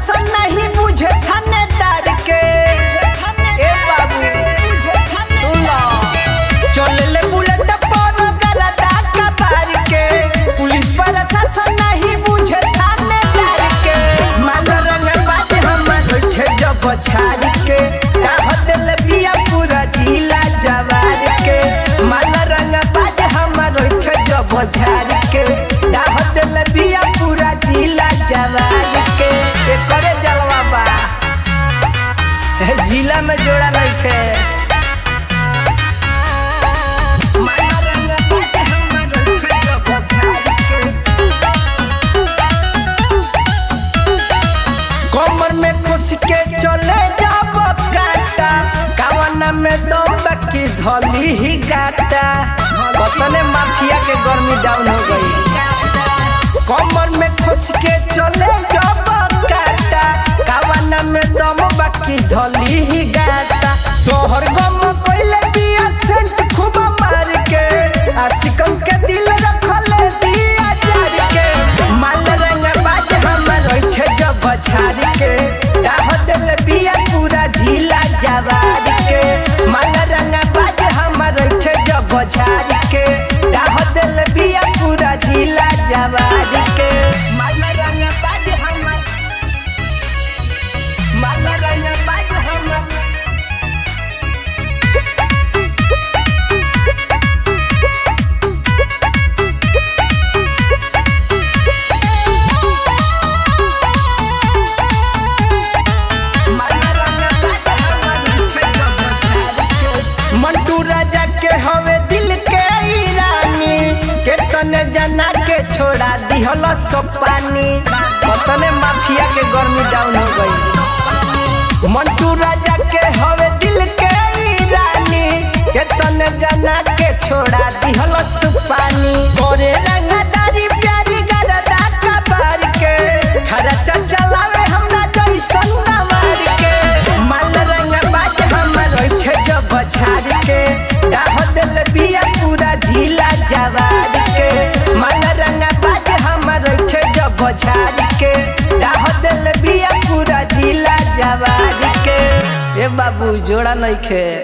प्रशासन नहीं बुझे थानेदार के ए बाबू सुन लो। चलले बुलेट पर गरदा कबार के पुलिस प्रशासन नहीं बुझे थानेदार के माल रंग बाज हमर उठे जब छाड़ के डाह दिल बिया पूरा जिला जवार के माल रंग बाज हमर उठे जब छाड़ के डाह दिल बिया पूरा जिला जवार के एकरे जलवा बा ए, जिला में जोड़ा नइखे माला रंग बाज हमर उठे जब छाड़ के कमर में खुश के चले जब काटा कावन में दम की धली ही गाटा कतने माफिया के गर्मी डाउन हो गई कमर में खुश के चले जब काटा कावन में दम बाकी धली ही गाटा सोहर गम कोइले दिया सेंट खूब मार के आशिकन के दिल रखले दिया जार के माल रंग बाज हमर ओइठे जब छाड़ के डाह दिल बिया पूरा झीला जवार के माल रंग बाज हमर ओइठे जब छाड़ के डाह दिल बिया पूरा झीला जवार के माल रंग बाज हमर माल रंग बाज हमर मंटू राजा के हवे दिल के ईरानी केतने जना के छोड़ा दिहल सब पानी कतने माफिया के गर्मी डाउन हो गई मंटू राजा के हवे दिल के ईरानी केतने जना के छोड़ा दिहल सब पानी गोरे रंगदारी प्यारी गरदा कबार के खर्चा चलावे हमरा जैसन नवार के माल रंग बाज हमर ओइठे जब छाड़ के डाह दिल बिया पूरा झीला जवार के माल रंग बाज हमर ओइठे जब छाड़ के डाह दिल बिया पूरा झीला जवार के ए बाबू जोड़ा नइखे